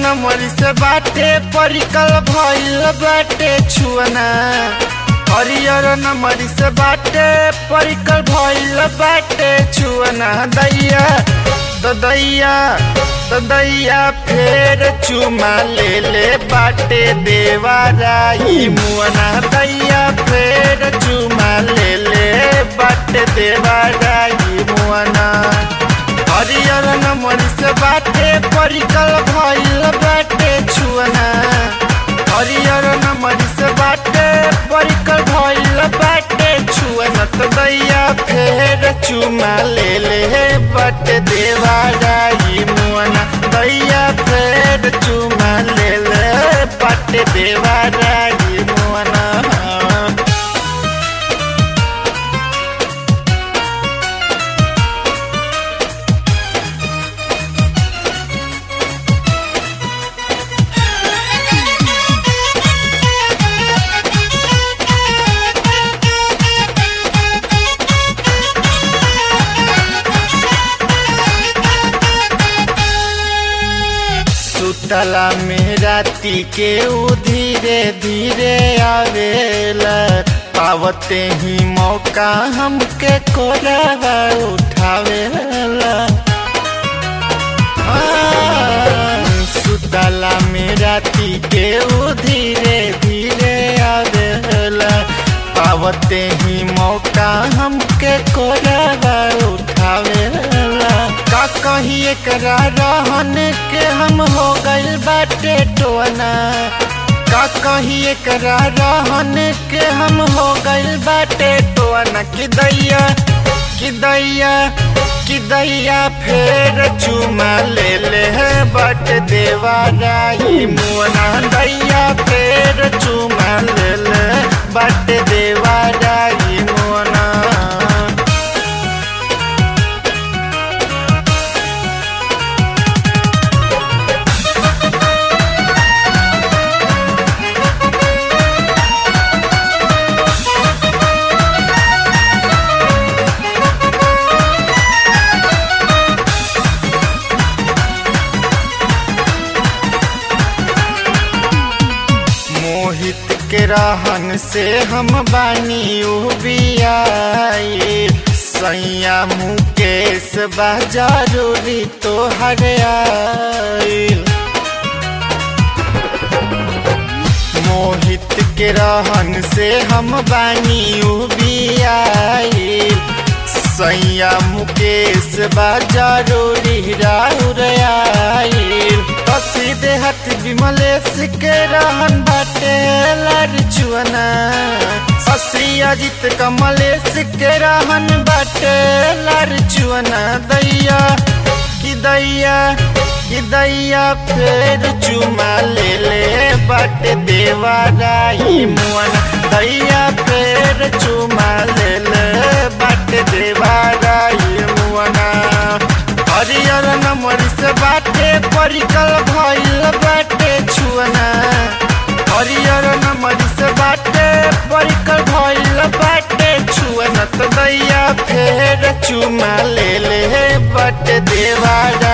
नमरी से बाटे परिकल भइल बाटे छुअना हरियर नमरी से बाटे परिकल भइल बाटे छुअना दैया ददैया ददैया फेर चुमा ले ले बाटे देवाराई मुअना दैया फेर चुमा ले ले बाटे देवाराई मुअना हरियर नमरी से बाटे परिकल भइल बाटे छुअना हरियर नमरी से बाटे परिकल भइल बाटे छुअना तो दैया फेर चुमा ले ले बाटे देवाराई मुअना दैया फेर चुमा ले ले बाटे देवाराई मुअना सुतला में राती के उ धीरे धीरे आवेला पावते ही मौका हमके कोरावा उठावेला हाँ, सुतला में राती के उ धीरे धीरे आवेला पावते ही मौका हमके कोरावा उठावेला का कही एकरा रहन के हम हो गइल बाटे टोना का कही एकरा रहन के हम हो गइल बाटे टोना कि दैया कि दैया कि दैया फेर चुमा ले ले बट देवाराई मुअना दैया फेर चुमा ले ले बट देवाराई मुअना मोहित के रहन से हम बानी उबियाई सैया मुकेश बा जरूरी तो हरियाईल मोहित के रहन से हम बानी उबियाई सैया मुकेश बा जरूरी राउराईल सीधे हथ विमलेश के रहन बाटे लड़चुअना ससी अजित कमलेश के रहन बाटे लड़चुअना दैया कि दैया कि दैया फेर चुमा ले ले बाटे देवाराई मुअना दैया फेर चुमा ले ले बाटे देवाराई मुअना हरियर नमरी से बाटे परिकल भइल बाटे छुअना हरियर नमरी से बाटे परिकल भइल बाटे छुअना तो दैया फेर चुमा ले ले बाटे देवारा